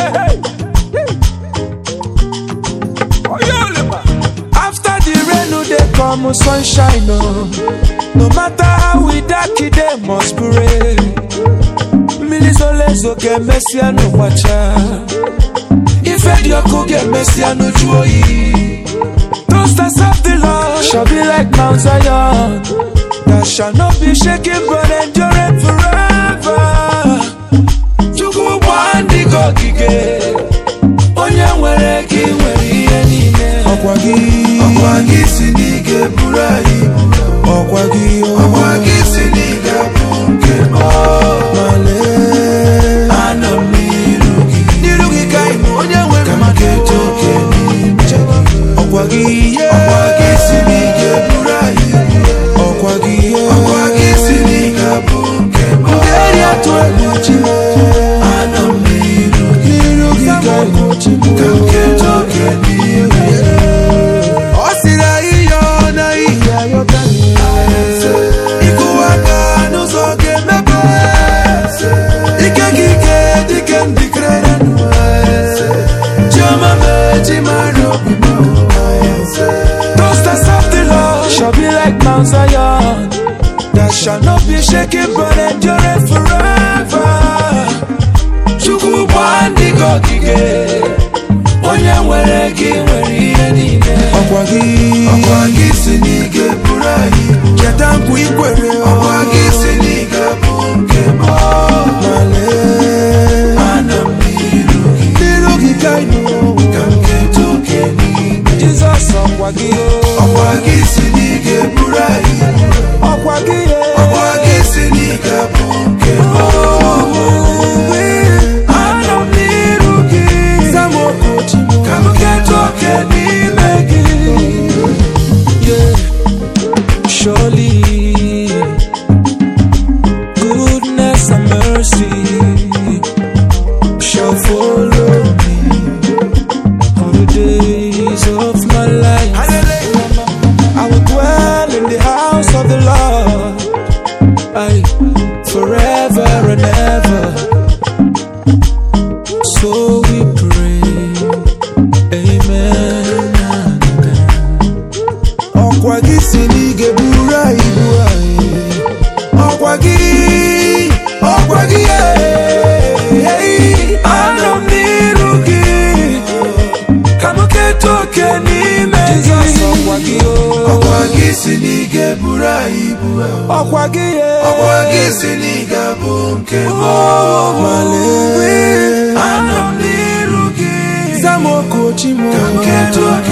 After the rain, no dey come sunshine, oh. No matter how we dark, it dey must pray. Mmiri zoro ezo ga-emesịa n'ụkwacha. Ife dị ọkụ ga-emesịa n'uju oyi. Those that serve the Lord shall be like Mount Zion. That shall not be shaken but endure forever. Chukwu bụ ndị gị ogige. Onye nwere gị nwere ihe niile. Ọkwa gị. ọkwa gị si n'ige buru anyị ibu Ọkwa gị. ọkwa gị si n'ige bụ nke m Malee. anọ m n'iru gị N'iru gị ka ị nọ, onye nwe ka m mmadụ. ga-eje oke n'ime gị Ọkwa gị. ọkwa gị si n'ige buru anyị ibu Ọkwa gị. ọkwa gị si n'ige bụ nke m Eri atụ egwu Chineke. anọ m n'iru gị N'iru gị ka ị nọ, Chineke. ka m ga-eje oke n'ime gị Ọ sịrị anyị yọọ na ihe ayọta ịkụwa aka n'ụzọ ga-emepe Ike gị ike dịke ndịkere chiọma mee chi mara obi m Those that serve the Lord shall be like Mount Zion That shall not be shaken but endure forever Chukwu bụ ndị gị ogige Onye nwere gị nwere ihe niile Ọkwa gị ọkwa gị si n'ige buru anyị ibu Cheta nkwa ikwere ọkwa gị si n'ige bụ nke m Malee anọ m n'iru gị N'iru gị ka ị nọ ka m ga-eje oke n'ime Jizọs ọkwa gị ọkwa gị si n'ige buru anyị ibu Ọkwa gị ọkwa gị si n'ige bụ nke m Anọ m n'iru gị Zamokochi ka m ga-eje oke n'ime gị Yeah. Surely, goodness and mercy shall follow me all the days of my life. I will dwell in the house of the Lord I, forever and ever. So we pray, Amen. ọkwa gị si n'ige buru anyị ibu anyị ọkwa gị ọkwa gị ee, anọ m n'iru gị ka m keta oke n'ime gị ọkwa gị ọkwa gị si n'ige buru anyị ibu ọkwa gị ọkwa gị si n'ige bụ nke m malee anọ m n'iru gị zamokochi m ka m ga-eje oke